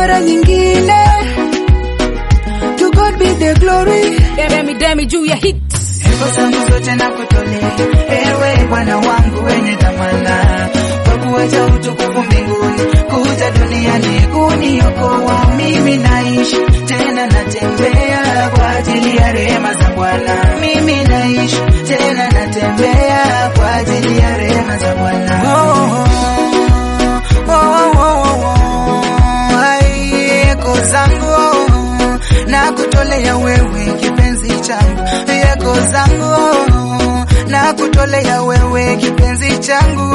mara nyingine. To God be the glory. Demi demi juu ya hit Sifa zangu zote na kutolea ewe Bwana wangu wenye dhamana, kwa kuacha utukufu mbinguni kuja duniani kuniokoa. Mimi naishi tena natembea kwa ajili ya rehema za Bwana. Mimi naishi tena natembea kwa ajili ya rehema za Bwana. Oh, oh, oh, oh, oh. Ai, eko zangu na kutolea wewe kipenzi changu, yako zangu na kutolea wewe kipenzi changu.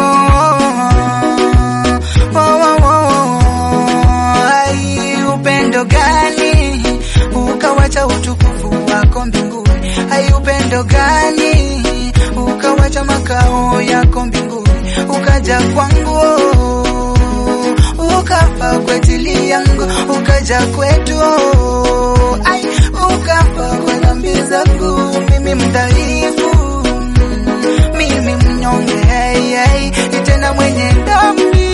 Oh, oh, oh, oh. Ai, upendo gani ukawacha utukufu wako mbinguni? Ai, upendo gani ukawacha makao yako mbinguni ukaja kwangu ukafa kwa ajili yangu, ukaja kwetu, ai, ukafa kwa dhambi zangu, mimi mdhaifu, mimi mnyonge, hey, hey, tena mwenye dhambi,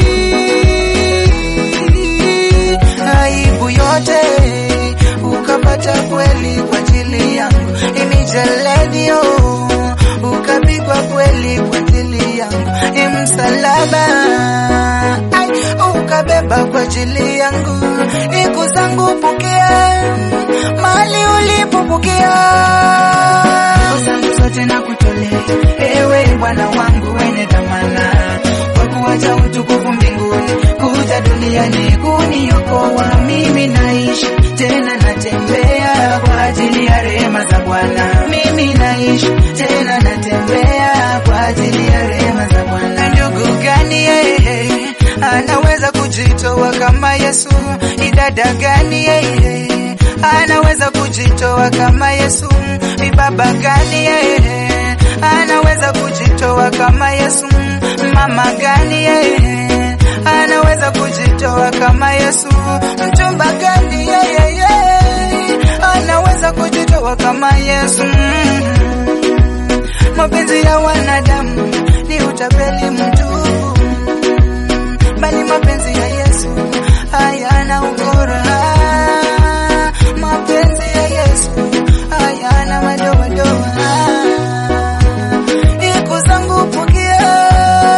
aibu yote ukapata kweli kwa ajili yangu, imijeledio ukapigwa kweli kwa ajili yangu, imsalaba ai, ukabeba kwa ajili yangu, iku zangu pokea mali ulipopokea zangu zote na kutolea ewe Bwana wangu wenye dhamana, kwa kuacha utukufu mbinguni kuja duniani kuniokoa. Mimi naishi tena natembea kwa ajili ya rehema za Bwana. Mimi naishi tena natembea kwa ajili ya rehema za Bwana. Ndugu gani yeye anaweza kujitoa kama Yesu? Idada gani yeye anaweza kujitoa kama Yesu? Ni baba gani yeye anaweza kujitoa kama Yesu? Mama gani yeye anaweza kujitoa kama Yesu? Mchumba gani yeye anaweza kujitoa kama Yesu? Mapenzi ya wanadamu ni utapeli mtupu, bali mapenzi ya Yesu hayana ukora. Mapenzi ya Yesu hayana madoadoa. Iko zangu pokea,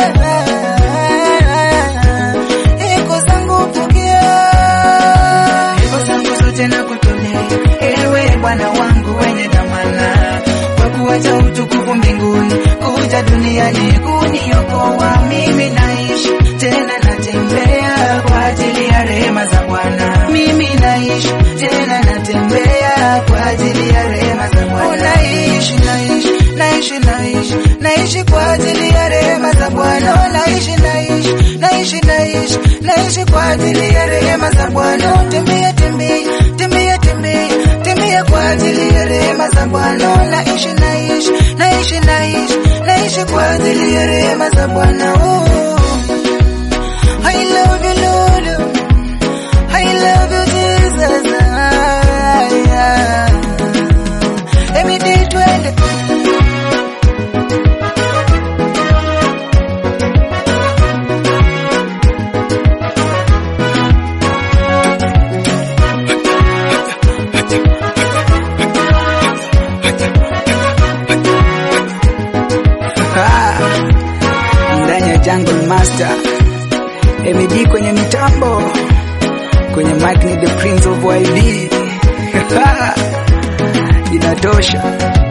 iko zangu pokea, iko zangu zote na kutolea ewe Bwana wangu wenye dhamana, kwa kuacha utukufu mbinguni kuja duniani kuniokoa. Mimi naishi tena natembea kwa ajili ya rehema za Bwana. Mimi naishi tena natembea kwa ajili ya rehema za Bwana. Naishi, naishi, naishi, naishi, naishi kwa ajili ya rehema za Bwana. Naishi, naishi, naishi, naishi, naishi kwa ajili ya rehema za Bwana. Tembea, tembea, tembea, tembea, tembea kwa ajili ya rehema za Bwana. Naishi, naishi, naishi, naishi, naishi kwa ajili ya rehema za Bwana. Oh. I love you, Lord. I love you, Jesus. Ah, yeah. Every day, twende. ndani ya Jungle Master MED kwenye mitambo, kwenye mic ni the Prince of YB inatosha.